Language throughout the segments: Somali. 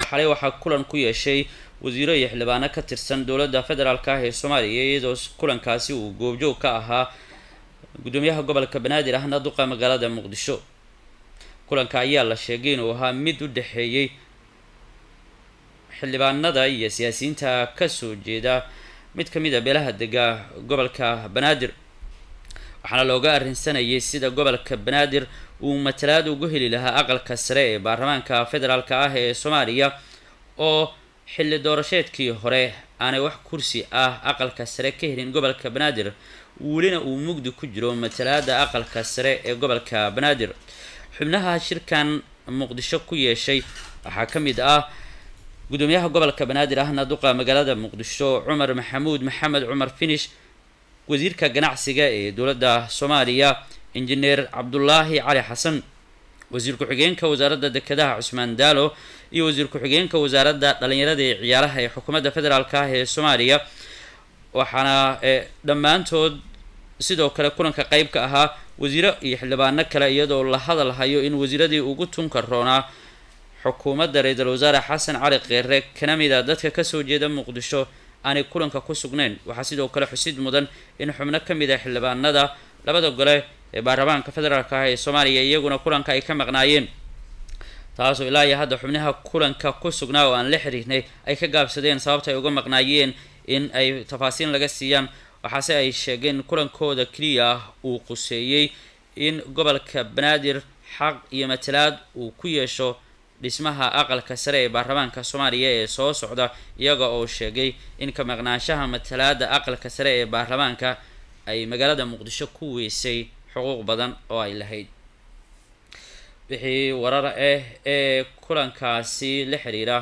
xalay waxaa kulan ku yeeshay wasiiro iyo xildhibaano ka tirsan dowladda federaalk ah ee soomaaliya iyadoo kulankaasi uu goobjoog ka ahaa gudoomiyaha gobolka banaadir ahna duqa magaalada muqdisho kulanka ayaa la sheegay inuu ahaa mid u dhexeeyey xildhibaanada iyo siyaasiyiinta kasoo jeeda mid ka mid a beelaha dega gobolka banaadir waxaana looga arrinsanayay sida gobolka banaadir uu matalaad ugu heli lahaa aqalka sare ee baarlamaanka federaalk ah ee soomaaliya oo xilli doorasheedkii hore aanay wax kursi ah aqalka sare ka helin gobolka banaadir welina uu mugdi ku jiro matalaada aqalka sare ee gobolka banaadir xubnaha shirkan muqdisho ku yeeshay waxaa ka mid ah gudoomiyaha gobolka banaadir ahna duqa magaalada muqdisho cumar maxamuud maxamed cumar finish wasiirka ganacsiga ee dowladda soomaaliya injineer cabdulaahi cali xasan wasiir ku-xigeenka wasaaradda dekedaha cusmaan daalo iyo wasiir ku-xigeenka wasaaradda dhalinyarada ee ciyaaraha ee xukuumadda federaalk ah ee soomaaliya waxaana dhammaantood sidoo kale kulanka qeyb ka ahaa wasiiro iyo xildhibaano kale iyadoo la hadal hayo in wasiiradii ugu tunka roonaa xukuumadda ra-iisul wasaare xasan cali keere kana mid a dadka kasoo jeeda muqdisho aanay kulanka ku sugnayn waxaa sidoo kale xusid mudan in xubno ka mid a xildhibaanada labada gole ee baarlamaanka federaalk ah ee soomaaliya iyaguna kulanka ay ka maqnaayeen taasoo ilaa iyo hadda xubnaha kulanka ku sugnaa oo aan la xiriirnay ay ka gaabsadeen sababta ay uga maqnaayeen in ay tafaasiin laga siiyaan waxaase ay sheegeen kulankooda keliya ah uu quseeyey in gobolka banaadir xaq iyo matalaad uu ku yeesho dhismaha aqalka sare ee baarlamaanka soomaaliya ee soo socda iyaga oo sheegay in ka maqnaanshaha matalaada aqalka sare ee baarlamaanka ay magaalada muqdisho ku weysay xuquuq badan oo ay lahayd wixii warar ah ee kulankaasi la xiriira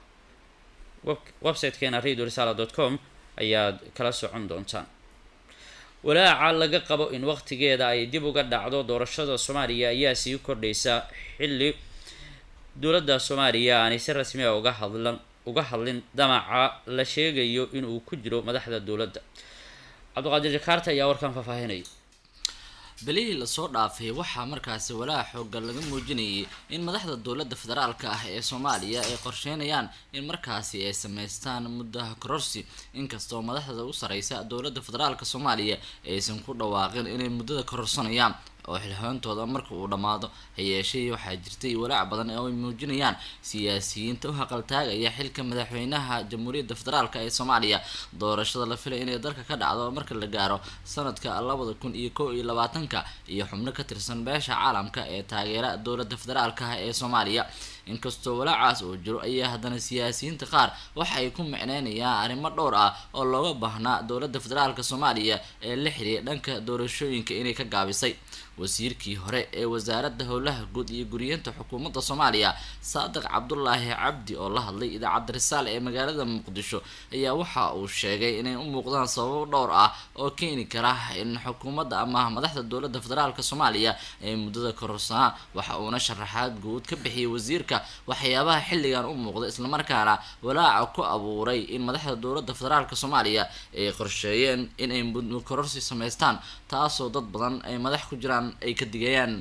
websitekeena radio risala dot com ayaad kala socon doontaan walaaca laga qabo in waqtigeeda ay dib uga dhacdo doorashada soomaaliya ayaa sii kordhaysa xilli dowladda soomaaliya aanay si rasmi a uga hadlan uga hadlin damaca la sheegayo inuu ku jiro madaxda dowladda cabdiqaadir jakaarta ayaa warkan faahfaahinaya belihii lasoo dhaafay waxaa markaasi walaaca xoogan laga muujinayay in madaxda dowladda federaalka ah ee soomaaliya ay qorsheynayaan in markaasi ay sameystaan muddaha kororsi inkastoo madaxda u sareysa dowladda federaalka soomaaliya aysan ku dhawaaqin inay muddada kororsanayaan oo xilhoontooda marka uu dhammaado hayeeshee waxaa jirtay walaac badan oo ay muujinayaan siyaasiyiinta u haqaltaagaya xilka madaxweynaha jamhuuriyadda federaalk ee soomaaliya doorashada la filay inay dalka ka dhacdo marka la gaaro sanadka labada kun iyo kow iyo labaatanka iyo xubno ka tirsan beesha caalamka ee taageera dowladda federaalk ah ee soomaaliya inkastoo walaacaas uu jiro ayaa haddana siyaasiyiinta qaar waxa ay ku micneynayaan arrimo dhowr ah oo looga baahnaa dowladda federaalk soomaaliya ee la xiriira dhanka doorashooyinka inay ka gaabisay wasiirkii hore ee wasaaradda howlaha guud iyo guriyeenta xukuumadda soomaaliya saadiq cabdulaahi cabdi oo la hadlay idaacadda risaal ee magaalada muqdisho ayaa waxa uu sheegay inay u muuqdaan sababo dhowr ah oo keeni kara in xukuumadda ama madaxda dowladda federaalk soomaaliya ay muddada kororsanaa waxa uuna sharaxaad guud ka bixiyay wasiirka waxyaabaha xilligan u muuqda islamarkaana walaaca ku abuuray in madaxda dowladda federaalk soomaaliya ay qorsheeyeen inay muddo kororsi sameystaan taasoo dad badan ay madax ku jiraan ay ka digayaan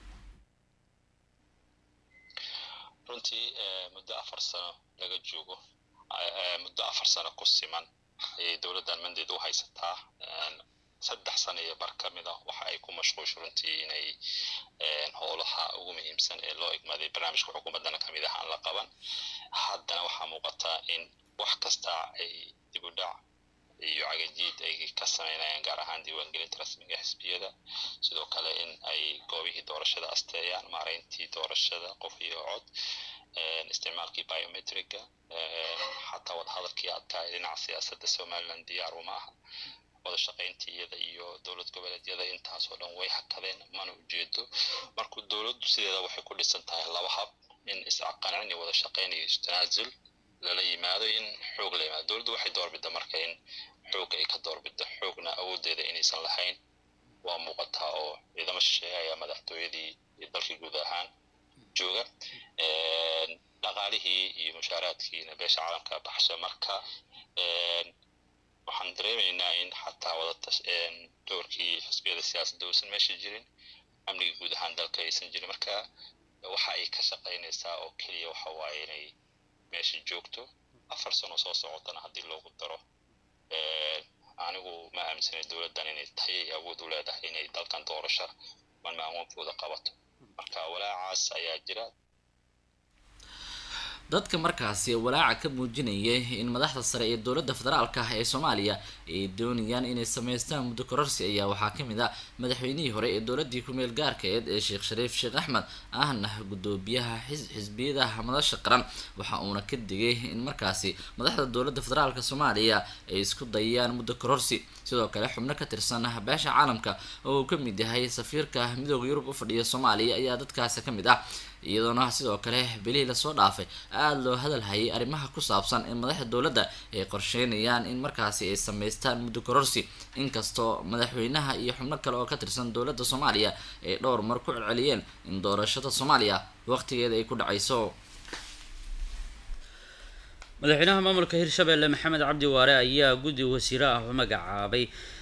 runtii muddo afar sano laga joogo muddo afar sano ku siman ayay dowladdan mandeed u haysataa saddex sano iyo bar ka mid a waxa ay ku mashquusho runtii inay howlaha ugu muhiimsan ee loo igmaaday barnaamijka xukuumaddana kamid ah aan la qaban haddana waxaa muuqataa in wax kasta ay dib u dhac iyo cagajiid ay ka sameynayaan gaar ahaan diiwaangelinta rasmiga xisbiyada sidoo kale in ay goobihii doorashada asteeyaan maareyntii doorashada qof iyo cod isticmaalkii biometriga xataa wadahadalkii adkaa ee dhinaca siyaasadda somaliland diyaar uma aha wada shaqayntii iyada iyo dowlad goboleedyada intaasoo dhan way hakadeen mana ujeedo marka dowladdu sideeda waxay ku dhisan tahay laba hab in isqancin iyo wada shaqayn iyo istanaasul lala yimaado in xoog la yimaado dowladdu waxay doorbida marka in xoog ay ka doorbida xoogna awooddeeda inaysan lahayn waa muuqataa oo ciidamo shisheeye ayaa madaxtooyadii dalkii guud ahaan jooga dhaqaalihii iyo mushaaraadkiina beesha caalamka baxsha marka waxaan dareemaynaa in xataa wadata doorkii xisbiyada siyaasadda uusan meesha jirin amniga guud ahaan dalka aysan jirin marka waxa ay ka shaqaynaysaa oo keliya waxa waaye inay meesha joogto afar sano soo socotana haddii loogu daro anigu ma aaminsanay dowladdan inay tahay ay awood u leedahay inay dalkan doorasho malmaamuunkooda qabato marka walaacaas ayaa jira dadka markaasi walaaca ka muujinayay in madaxda sare ee dowladda federaalka ah ee soomaaliya ay doonayaan inay sameystaan muddo kororsi ayaa waxaa kamid ah madaxweynihii hore ee dowladii ku-meel gaarkeed ee sheekh shariif sheekh axmed ahna gudoomiyaha xisbiyadaha madasha qaran waxa uuna ka digay in markaasi madaxda dowladda federaalka soomaaliya ay isku dayaan muddo kororsi sidoo kale xubno ka tirsan beesha caalamka oo uu kamid yahay safiirka midooda yurub u fadhiya soomaaliya ayaa dadkaasi kamid ah iyadoona sidoo kale bilihii lasoo dhaafay aada loo hadal hayay arrimaha ku saabsan in madaxda dowladda ay qorsheynayaan in markaasi ay sameystaan muddo kororsi inkastoo madaxweynaha iyo xubno kale oo ka tirsan dowladda soomaaliya ay dhowr mar ku celceliyeen in doorashada soomaaliya waqtigeeda ay ku dhacayso madaxweynaha maamulka hirshabelle maxamed cabdi waare ayaa guddi wasiire ah u magacaabay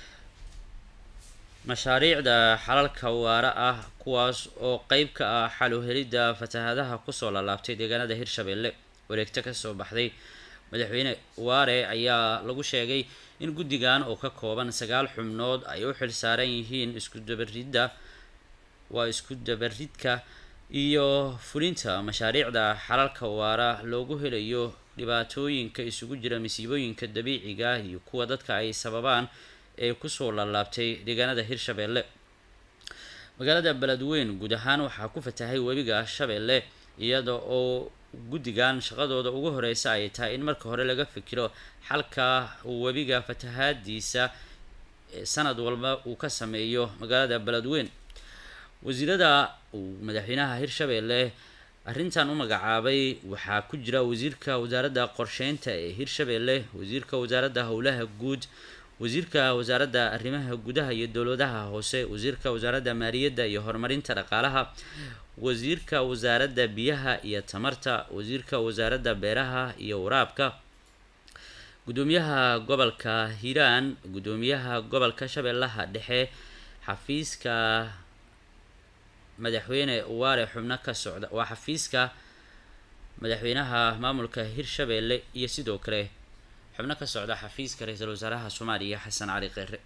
mashaariicda xalalka waara ah kuwaas oo qeyb ka ah xalu helidda fatahadaha kusoo laalaabtay deegaanada hirshabelle wareegto kasoo baxday madaxweyne waare ayaa lagu sheegay in guddigan oo ka kooban sagaal xubnood ay u xil saaran yihiin isku dabaridda waa isku dabaridka iyo fulinta mashaariicda xalalka waara loogu helayo dhibaatooyinka isugu jira masiibooyinka dabiiciga iyo kuwa dadka ay sababaan ee kusoo laalaabtay deegaanada hirshabelle magaalada beledweyn guud ahaan waxaa ku fatahay webiga shabeelle iyada oo guddigan shaqadooda ugu horeysa ay tahay in marka hore laga fikiro xalka webiga fatahaadiisa sanad walba uu ka sameeyo magaalada beledweyn wasiirada uu madaxweynaha hirshabelle arrintan u magacaabay waxaa ku jira wasiirka wasaaradda qorsheynta ee hirshabelle wasiirka wasaaradda howlaha guud wasiirka wasaaradda arrimaha gudaha iyo dowladaha hoose wasiirka wasaaradda maaliyadda iyo horumarinta dhaqaalaha wasiirka wasaaradda biyaha iyo tamarta wasiirka wasaaradda beeraha iyo waraabka gudoomiyaha gobolka hiiraan gudoomiyaha gobolka shabeellaha dhexe xafiiska madaxweyne waare xubno ka socda waa xafiiska madaxweynaha maamulka hirshabelle iyo sidoo kale xubno ka socda xafiiska ra-iisul wasaaraha soomaaliya xasan cali kheyre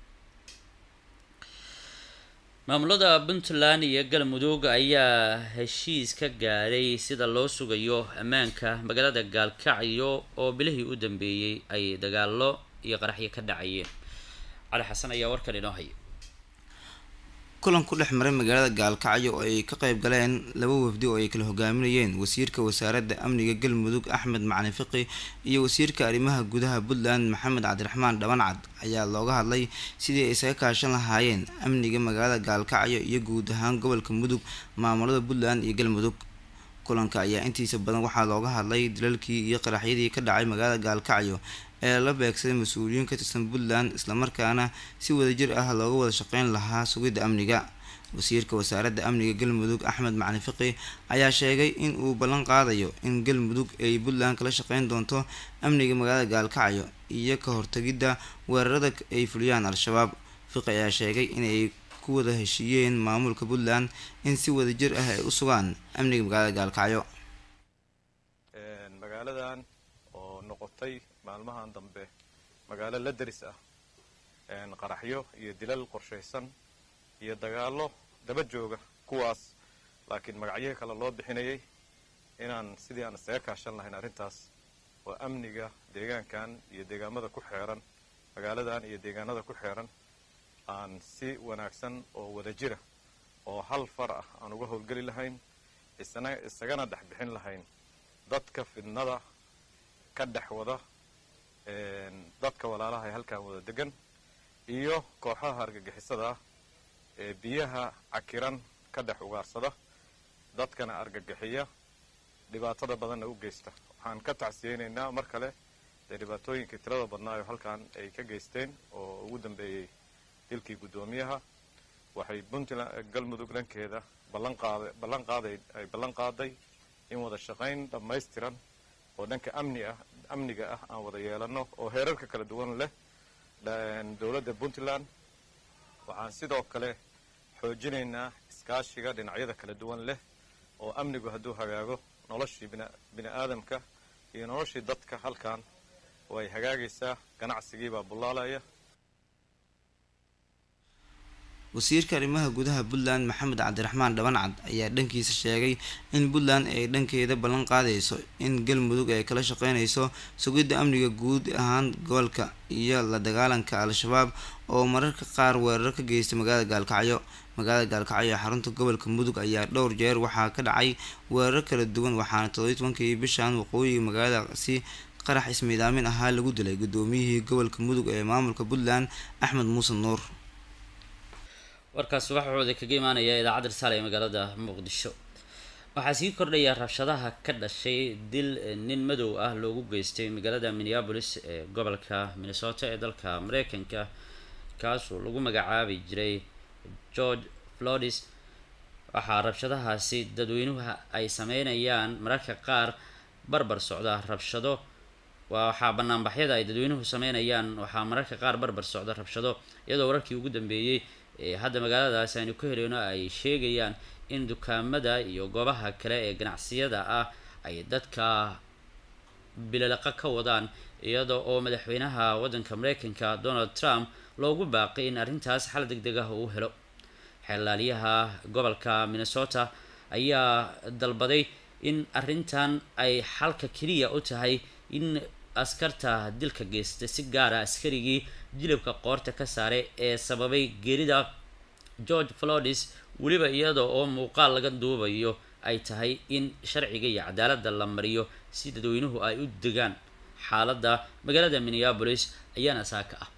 maamulada puntland iyo galmudug ayaa heshiis ka gaadhay sida loo sugayo ammaanka magaalada gaalkacyo oo bilihii u dambeeyey ay dagaalo iyo qaraxyo ka dhacayeen cali xasan ayaa warkan inoo haya kulan ku dhex maray magaalada gaalkacyo oo ay ka qayb galeen laba wafdi oo ay kala hogaaminayeen wasiirka wasaaradda amniga galmudug axmed macalin fiqi iyo wasiirka arrimaha gudaha puntland maxamed cabdiraxmaan dhabancad ayaa looga hadlay sidii ay isaga kaashan lahaayeen amniga magaalada gaalkacyo iyo guud ahaan gobolka mudug maamulada puntland iyo galmudug kulanka ayaa intiisa badan waxaa looga hadlay dilalkii iyo qaraxyadii ka dhacay magaalada gaalkacyo ee la beegsaday mas-uuliyiin ka tirsan puntland islamarkaana si wadajir ah looga wada shaqeyn lahaa sugidda amniga wasiirka wasaaradda amniga galmudug axmed macalin fiqi ayaa sheegay in uu ballan qaadayo in galmudug ay puntland kala shaqeyn doonto amniga magaalada gaalkacyo iyo ka hortagidda weerarada ay fuliyaan al-shabaab fiqi ayaa sheegay inay ku wada heshiiyeen maamulka puntland in si wadajir ah ay u sugaan amniga magaalada gaalkacyo magaaladan oo noqotay maalmahan dambe magaalo la deris ah qaraxyo iyo dilal qorshaysan iyo dagaallo daba jooga kuwaas laakiin magacyihii kale loo bixinayay inaan sidii aan isaga kaashan lahayn arrintaas oo amniga deegaankan iyo deegaamada ku xeeran magaaladan iyo deegaanada ku xeeran aan si wanaagsan oo wada jira oo hal far ah aan uga howlgeli lahayn isna isagana dhex bixin lahayn dadka fidnada ka dhex wada dadka walaalaha ee halkan wada degan iyo kooxaha argagixisada ah ee biyaha cakiran ka dhex ugaarsada dadkana argagixiya dhibaatada badanna u geysta waxaan ka tacsiyeynaynaa mar kale dee dhibaatooyinkii tirada badnaayo halkan ay ka geysteen oo ugu dambeeyey dilkii guddoomiyaha waxay puntland galmudug dhankeeda ballanqaada ballan qaaday ay ballan qaaday in wada shaqayn dhammaystiran oo dhanka amni ah amniga ah aan wada yeelano oo heerarka kala duwan leh dowladda puntland waxaan sidoo kale xoojinaynaa iskaashiga dhinacyada kala duwan leh oo amnigu hadduu hagaago noloshii bini aadamka iyo noloshii dadka halkan way hagaagaysaa ganacsigiibaa bullaalaya wasiirka arrimaha gudaha puntland maxamed cabdiraxmaan dhabancad ayaa dhankiisa sheegay in puntland ay dhankeeda ballan qaadayso in galmudug ay kala shaqeynayso sugidda amniga guud ahaan gobolka iyo la dagaalanka al-shabaab oo mararka qaar weerar ka geysta magaalada gaalkacyo magaalada gaalkacyo ee xarunta gobolka mudug ayaa dhowr jeer waxaa ka dhacay weerar kala duwan waxaana toddobiyi tobankii bishan waqooyiga magaaladaasi qarax ismiidaamin ahaa lagu dilay gudoomiyihii gobolka mudug ee maamulka puntland axmed muuse nuur warkaas waxauda kaga imaanaya idaacadda risaale ee magaalada muqdisho waxaa sii kordhaya rabshadaha ka dhashay dil nin madow ah loogu geystay magaalada minneapolis ee gobolka minnesota ee dalka mareykanka kaasoo lagu magacaabi jiray george flodis waxaa rabshadahaasi dadweynuhu ay sameynayaan mararka qaar barbar socda rabshado waxaa banaanbaxyada ay dadweynuhu sameynayaan waxaa mararka qaar barbar socda rabshado iyadoo wararkii ugu dambeeyey ee hadda magaaladaasi aynu ka heleyno ay sheegayaan in dukaamada iyo goobaha kale ee ganacsiyada ah ay dadka bilalaqa ka wadaan iyada oo madaxweynaha waddanka mareykanka donald trump loogu baaqay in arrintaas xal deg deg ah uu helo xeelaalyaha gobolka minnesota ayaa dalbaday in arrintan ay xalka keliya u tahay in askarta dilka geysta si gaara askarigii jilibka qoorta ka saaray ee sababay geerida george flodis weliba iyada oo muuqaal laga duubayo ay tahay in sharciga iyo cadaaladda la mariyo si dadweynuhu ay u degaan xaaladda magaalada minneapolis ayaana saaka ah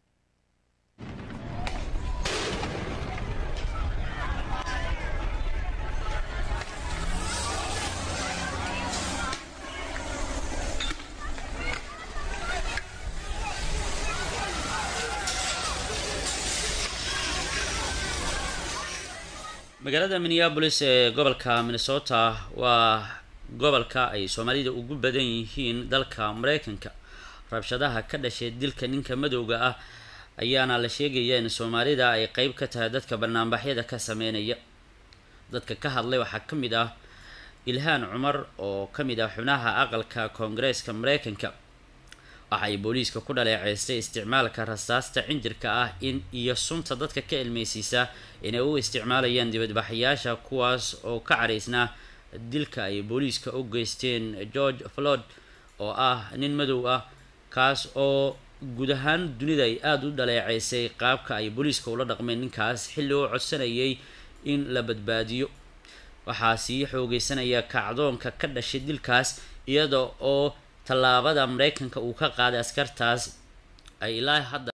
magaalada minneapolis ee gobolka minnesota waa gobolka ay soomaalida ugu badan yihiin dalka mareykanka rabshadaha ka dhashay dilka ninka madowga ah ayaana la sheegaya in soomaalida ay qeyb ka tahay dadka banaanbaxyada ka sameynaya dadka ka hadlay waxaa ka mid ah ilhaan cumar oo ka mid ah xubnaha aqalka koongareeska mareykanka waxa ay booliiska ku dhaleeceystay isticmaalka rasaasta cinjirka ah in iyo sunta dadka ka ilmeysiisa inay u isticmaalayaan dibadbaxayaasha kuwaas oo ka caraysnaa dilka ay booliiska u geysteen george flod oo ah nin madow ah kaas oo guud ahaan dunida ay aada u dhaleeceysay qaabka ay booliiska ula dhaqmeen ninkaas xilli oo codsanayay in la badbaadiyo waxaa sii xoogeysanaya kacdoonka ka dhashay dilkaas iyada oo tallaabada mareykanka uu ka qaaday askartaas ay ilaa hadda